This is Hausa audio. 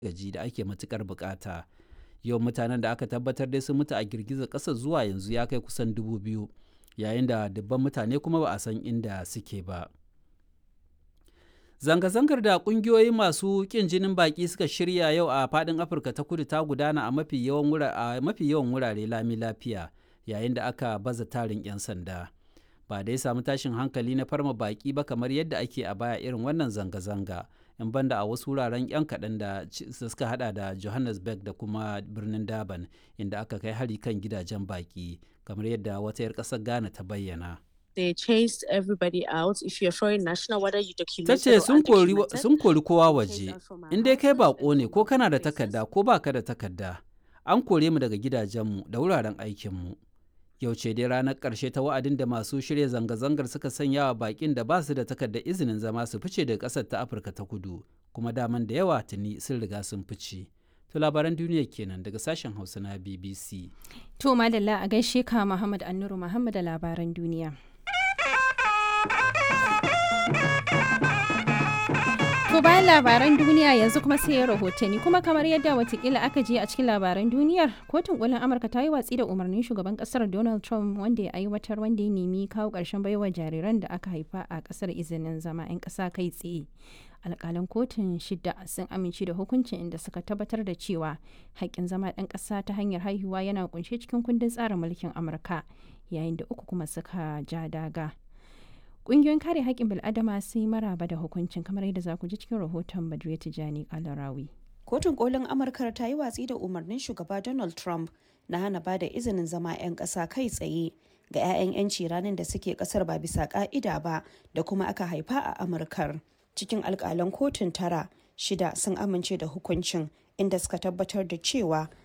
gaji da ake matukar bukata yawan mutanen da aka tabbatar dai sun mutu a girgizar ƙasar zuwa yanzu ya kai kusan dubu biyu yayin da dubban mutane kuma ba a san inda suke ba zanga-zangar da kungiyoyi masu kin jinin baki suka shirya yau a fadin afirka ta kudu ta gudana a mafi yawan wurare lami lafiya yayin da aka baza tarin 'yan sanda ba dai samu tashin hankali na farma baki ba kamar yadda ake a baya irin wannan zanga-zanga in banda a wasu wuraren 'yan kaɗan da suka hada da johannesburg da kuma birnin durban inda aka kai hari kan gidajen baki kamar yadda wata 'yar ƙasar ghana ta bayyana they chased everybody out if you're foreign national whether you ta documented ce or sun kori undocumented sun kori kowa waje in dai kai bako ne ko kana da takarda ko baka da takarda an kore mu daga gidajenmu da wuraren aikinmu yau ce dai ranar ƙarshe ta wa'adin da masu shirya zanga-zangar suka sanya wa bakin da ba su da takardar izinin zama su fice daga ƙasar ta afirka ta kudu kuma daman da yawa tuni sun riga sun fice to labaran duniya kenan daga sashen hausa na bbc To madalla a gaishe ka Muhammad Annuru Muhammad da labaran duniya. To bayan labaran duniya yanzu kuma sai ya rahotanni kuma kamar yadda watakila aka je a cikin labaran duniyar kotun kolin amurka ta yi watsi da umarnin shugaban kasar donald trump wanda ya aiwatar wanda ya nemi kawo ƙarshen baiwa jariran da aka haifa a kasar izinin zama 'yan ƙasa kai tsaye alƙalan kotun shida sun amince da hukuncin inda suka tabbatar da cewa haƙƙin zama ɗan ƙasa ta hanyar haihuwa yana kunshe cikin kundin tsarin mulkin amurka yayin da uku kuma suka ja daga Ƙungiyoyin kare haƙƙin bil'adama sun yi maraba da hukuncin kamar yadda za ku ji cikin rahoton Badriya Tijani Kalarawi. Kotun kolin Amurka ta yi watsi da umarnin shugaba Donald Trump na hana ba da izinin zama 'yan ƙasa kai tsaye ga 'ya'yan 'yanci ranar da suke ƙasar ba bisa ƙa'ida ba da kuma aka haifa a Amurkar. Cikin alƙalan kotun tara, shida sun amince da hukuncin inda suka tabbatar da cewa